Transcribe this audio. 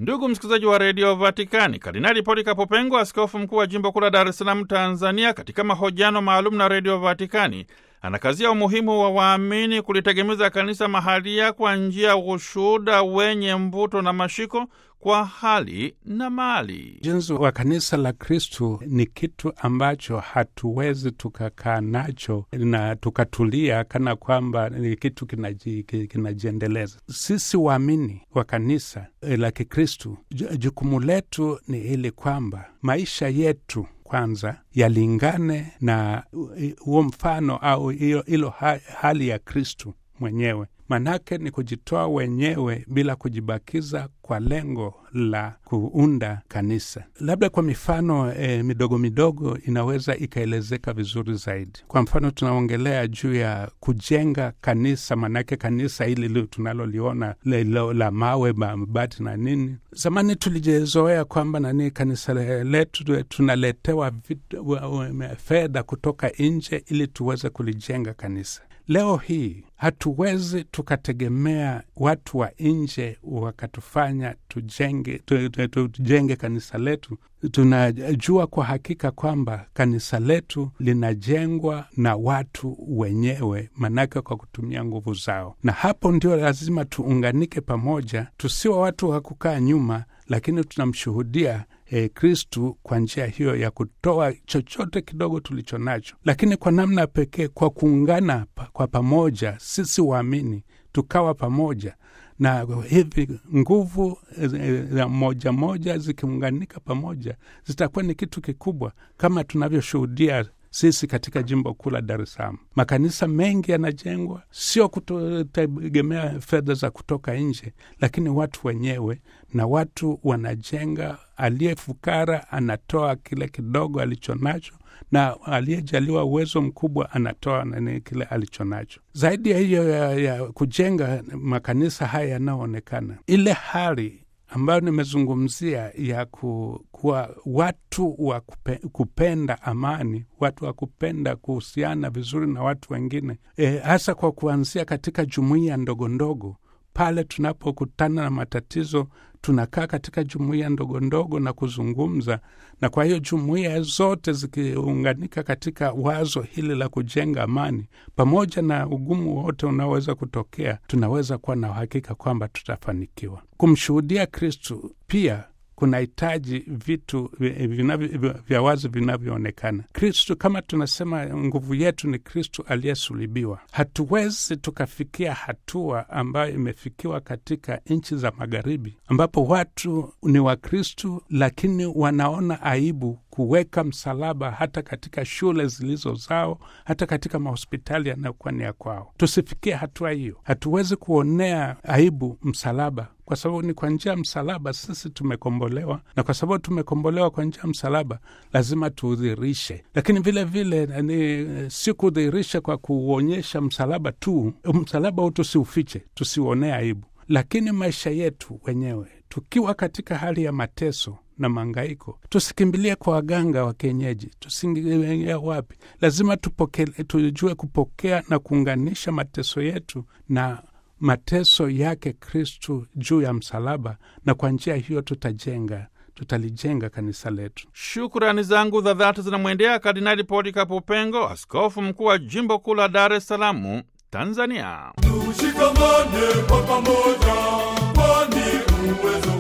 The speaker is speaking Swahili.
Ndugu msikilizaji wa redio Vatikani, Kardinali Polikapo Pengo, askofu mkuu wa jimbo kuu la Dar es Salaam, Tanzania, katika mahojiano maalum na redio Vatikani anakazia umuhimu wa waamini kulitegemeza kanisa mahalia kwa njia ya ushuhuda wenye mvuto na mashiko kwa hali na mali. Ujenzi wa kanisa la Kristu ni kitu ambacho hatuwezi tukakaa nacho na tukatulia kana kwamba ni kitu kinaji- kinajiendeleza. Sisi waamini wa kanisa la Kikristu, ju- jukumu letu ni ili kwamba maisha yetu kwanza yalingane na huo mfano au hiyo ilo ha- hali ya Kristu mwenyewe. Manake ni kujitoa wenyewe bila kujibakiza kwa lengo la kuunda kanisa. Labda kwa mifano e, midogo midogo inaweza ikaelezeka vizuri zaidi. Kwa mfano, tunaongelea juu ya kujenga kanisa, manake kanisa hili li- tunaloliona le- lo- la mawe, mabati na nini. Zamani tulijezoea kwamba nani kanisa le- letu tunaletewa vitu- wa- wa- fedha kutoka nje ili tuweze kulijenga kanisa. Leo hii hatuwezi tukategemea watu wa nje wakatufanya tujenge, tu, tu, tu, tujenge kanisa letu. Tunajua kwa hakika kwamba kanisa letu linajengwa na watu wenyewe, manake kwa kutumia nguvu zao, na hapo ndio lazima tuunganike pamoja, tusiwa watu wa kukaa nyuma, lakini tunamshuhudia eh, Kristu kwa njia hiyo ya kutoa chochote kidogo tulicho nacho, lakini kwa namna pekee, kwa kuungana pa, kwa pamoja, sisi waamini tukawa pamoja na hivi nguvu za moja moja zikiunganika pamoja zitakuwa ni kitu kikubwa, kama tunavyoshuhudia sisi katika jimbo kuu la Dar es Salaam. Makanisa mengi yanajengwa sio kutegemea fedha za kutoka nje, lakini watu wenyewe, na watu wanajenga. Aliye fukara anatoa kile kidogo alicho nacho na aliyejaliwa uwezo mkubwa anatoa nani kile alicho nacho. Zaidi ya hiyo ya, ya kujenga makanisa haya yanayoonekana, ile hali ambayo nimezungumzia ya ku, kuwa watu wa kupe, kupenda amani, watu wa kupenda kuhusiana vizuri na watu wengine, e, hasa kwa kuanzia katika jumuiya ndogo ndogo pale tunapokutana na matatizo tunakaa katika jumuiya ndogo ndogo na kuzungumza, na kwa hiyo jumuiya zote zikiunganika katika wazo hili la kujenga amani, pamoja na ugumu wote unaoweza kutokea, tunaweza kuwa na uhakika kwamba tutafanikiwa kumshuhudia Kristu. Pia kunahitaji vitu vinavyo, vya wazi vinavyoonekana. Kristu, kama tunasema nguvu yetu ni Kristu aliyesulibiwa, hatuwezi tukafikia hatua ambayo imefikiwa katika nchi za Magharibi, ambapo watu ni Wakristu lakini wanaona aibu kuweka msalaba hata katika shule zilizo zao, hata katika mahospitali yanayokuwa ni ya kwao. Tusifikie hatua hiyo. Hatuwezi kuonea aibu msalaba kwa sababu ni kwa njia ya msalaba sisi tumekombolewa, na kwa sababu tumekombolewa kwa njia ya msalaba lazima tuudhirishe. Lakini vile vile ni si kudhirisha kwa kuonyesha msalaba tu, msalaba huu tusiufiche, tusiuonee aibu, lakini maisha yetu wenyewe tukiwa katika hali ya mateso na mangaiko, tusikimbilie kwa waganga wa kienyeji, tusiingia wapi. Lazima tupoke, tujue kupokea na kuunganisha mateso yetu na mateso yake Kristu juu ya msalaba, na kwa njia hiyo tutajenga tutalijenga kanisa letu. Shukrani zangu za dhati zinamwendea Kardinali Polikapo Pengo, askofu mkuu wa jimbo kuu la Dar es Salaam, Tanzania. Tushikamane kwa pamoja, kwani uwezo